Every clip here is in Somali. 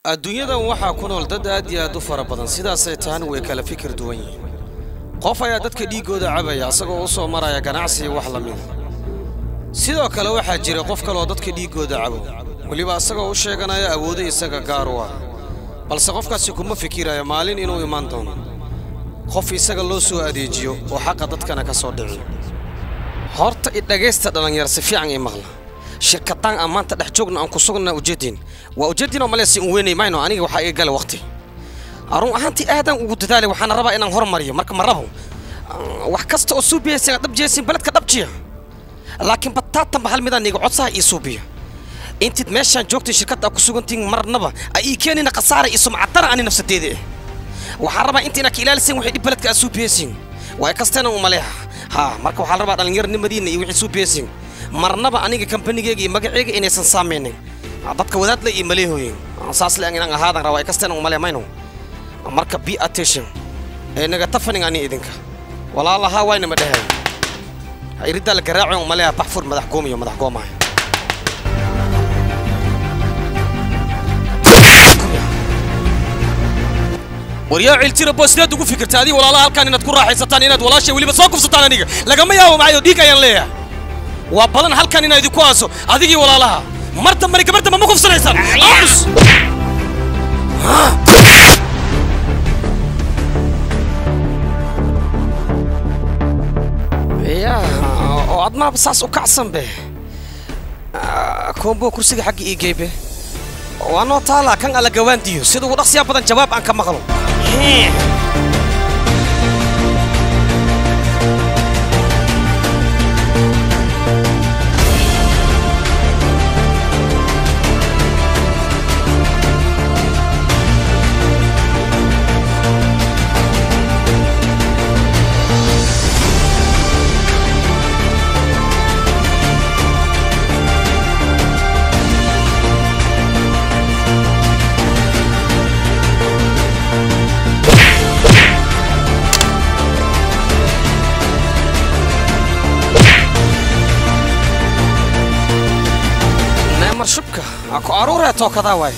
adduunyadan waxaa ku nool dad aad iyo aad u fara badan sidaasay tahana way kala fikir duwan yihiin qof ayaa dadka dhiiggooda cabaya asagoo u soo maraya ganacsi iyo wax la mida sidoo kale waxaa jira qof kaleoo dadka dhiiggooda cabo weliba asagoo u sheeganaya awoodo isaga gaar u ah balse qofkaasi kuma fikirayo maalin inuu imaan doono qof isaga loo soo adeejiyo oo xaqa dadkana ka soo dhiciyo horta i dhagaysta dhallinyar si fiican ii maqla shirkadaan aan maanta dhex joogna aan ku sugna ujeedin waa ujeedinoo maleysi un weynay mayno aniga waxaa iga gala waqti arun ahaantii aadaan ugu dadaalay waxaana rabaa inaan hormariyo marka ma rabo wax kasta oo suubiyaysa dhab jeesin baledka dhabjiya laakiin bataatanba hal midaan iga codsaha ii suubiya intiid meeshaan joogtay shirkadda ku sugantiin marnaba ay ii keenina khasaara iyo sumcadana ani nafsadeeda ah waxaan rabaa inta inaad ka ilaalisin waxay dhib baledka aad suubiyaysin waa kasteena u maleeha ha marka waxaa la rabaa dhallinyarnimadiinna iyo wixii suubiyaysin marnaba aniga kambanigeyga iyo magaceyga inaysan saamaynin dadka wadaadla iyo maleehooyin saas le inaan ahaadan rabaa kasteena u malee mayno marka be attention ee naga tafanin ani idinka walaalahaa wayna ma dheheen iriddaa la garaaco u maleeha baxfur madax goomiyo madax goomaya waryaa ciltira boo sideed ugu fikirta adii walaalaha halkaan inaad ku raaxaysataan inaad walaashay weliba soo kufsataan aniga lagama yaabo macayo dhiig ayaan leeyahay waa badan halkan inaa idinku aaso adigii walaalaha mar dambani gabar damba ma kufsanaysaan aamus ya oo admaaba saas u kacsan be koombo kursiga xagga ii geybe waa noo taalaa kan alla gawaandiyo sida ugu dhaqsiyaa badan jawaab aan ka maqlo neemar shubka aa ku aruuree tookadaa waaye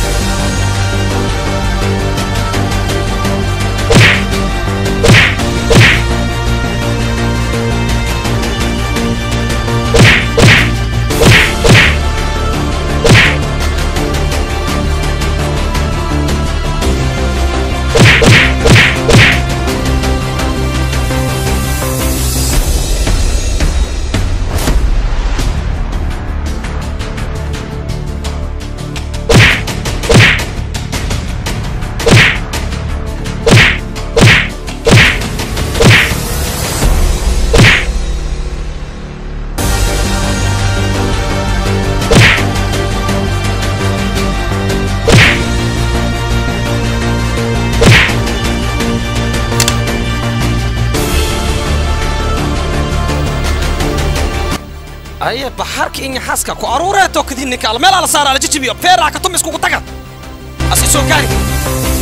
aye baxarka iyo xaaska ku aruuree tookadii ninka al meel ala saara ala jijibiyo feeraha ka tum iskugu taga asi soo gaari